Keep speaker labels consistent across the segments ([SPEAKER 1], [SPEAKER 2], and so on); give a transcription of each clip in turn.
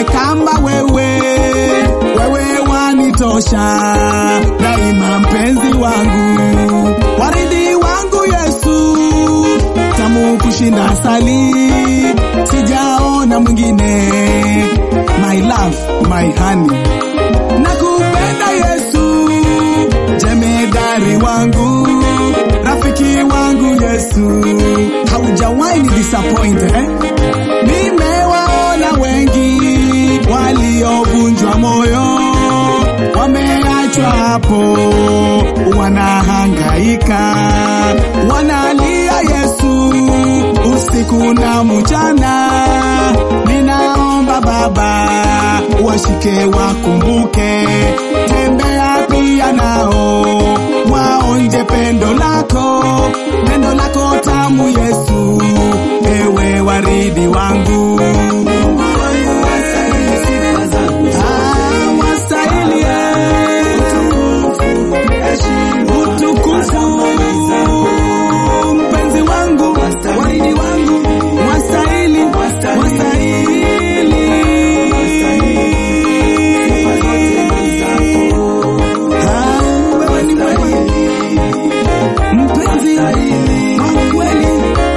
[SPEAKER 1] kama wewe, wewe wanitosha daima, mpenzi wangu, waridi wangu Yesu, tamu kushinda asali, sijaona mwingine, my love, my honey, nakupenda Yesu, jemedari wangu, rafiki wangu Yesu, haujawahi ni disappoint eh? Nimewaona wengi waliovunjwa moyo, wameachwa hapo, wanahangaika, wanalia Yesu usiku na mchana. Ninaomba Baba washike, wakumbuke, tembea pia nao, waonje pendo lako, pendo lako tamu Yesu, ewe waridi wangu. Ah, wastahili, eh, utukufu, mpenzi wangu, waridi wangu, wastahili, wastahili. Ah, wewe ni mwema. Mpenzi wa kweli,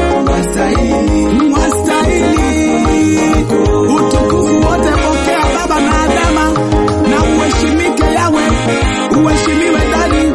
[SPEAKER 1] wastahili utukufu wote, pokea Baba na Adama, na uheshimike yawe, uheshimiwe dadi.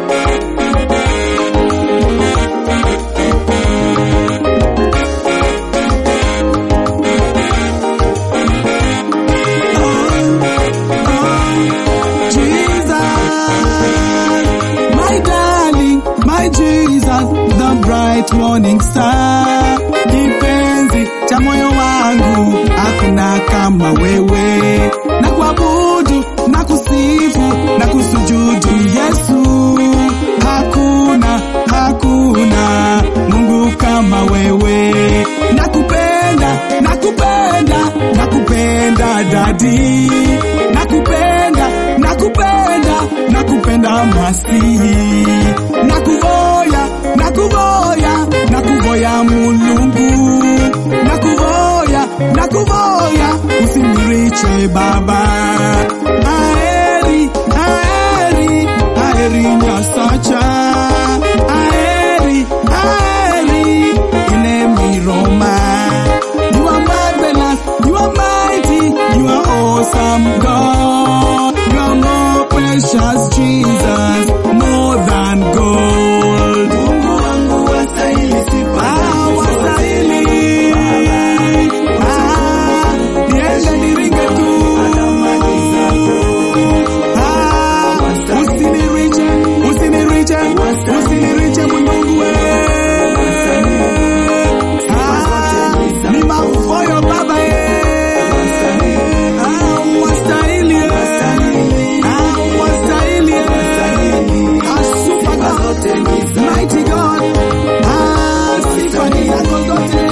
[SPEAKER 1] Jesus, my darling, my Jesus, the bright morning star, kipenzi cha moyo wangu, hakuna kama wewe, na kuabudu na kusifu na kusujudu Yesu, hakuna hakuna Mungu kama wewe, nakupenda nakupenda nakupenda dadi, nakupenda nakupenda nakupenda masihi, nakuvoya nakuvoya nakuvoya mulungu, nakuvoya nakuvoya usiniriche baba, aeri aeri aeri nyasacha aeri aeri inemiroma you are marvelous you are mighty you are awesome God you are more precious Jesus more than gold Mungu wangu wastahili sifa ah, wastahili ah, niende niringe tu ah, usiniriche usiniriche usiniriche Mungu wewe Ah, ni mafoyo baba eh. Ah, wastahili eh. Ah, wastahili eh. Ah, super God. Mighty God. Ah, sifa ni zako zote.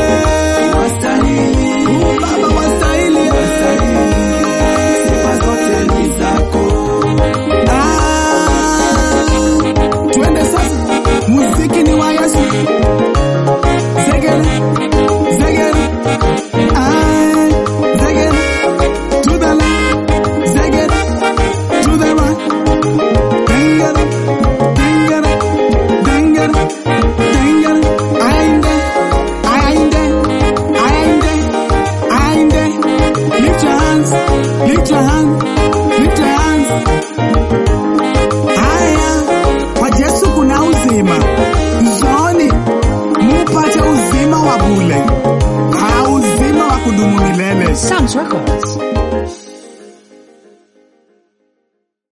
[SPEAKER 1] Oh, Baba wastahili eh. Ah, twende sasa. Muziki ni wa Yesu. Zegere, zegere, ah, zegere, to the left, zegere, to the right, dengere, dengere, dengere, dengere, ainde, ainde, ainde, ainde, lift your hands, lift your hands,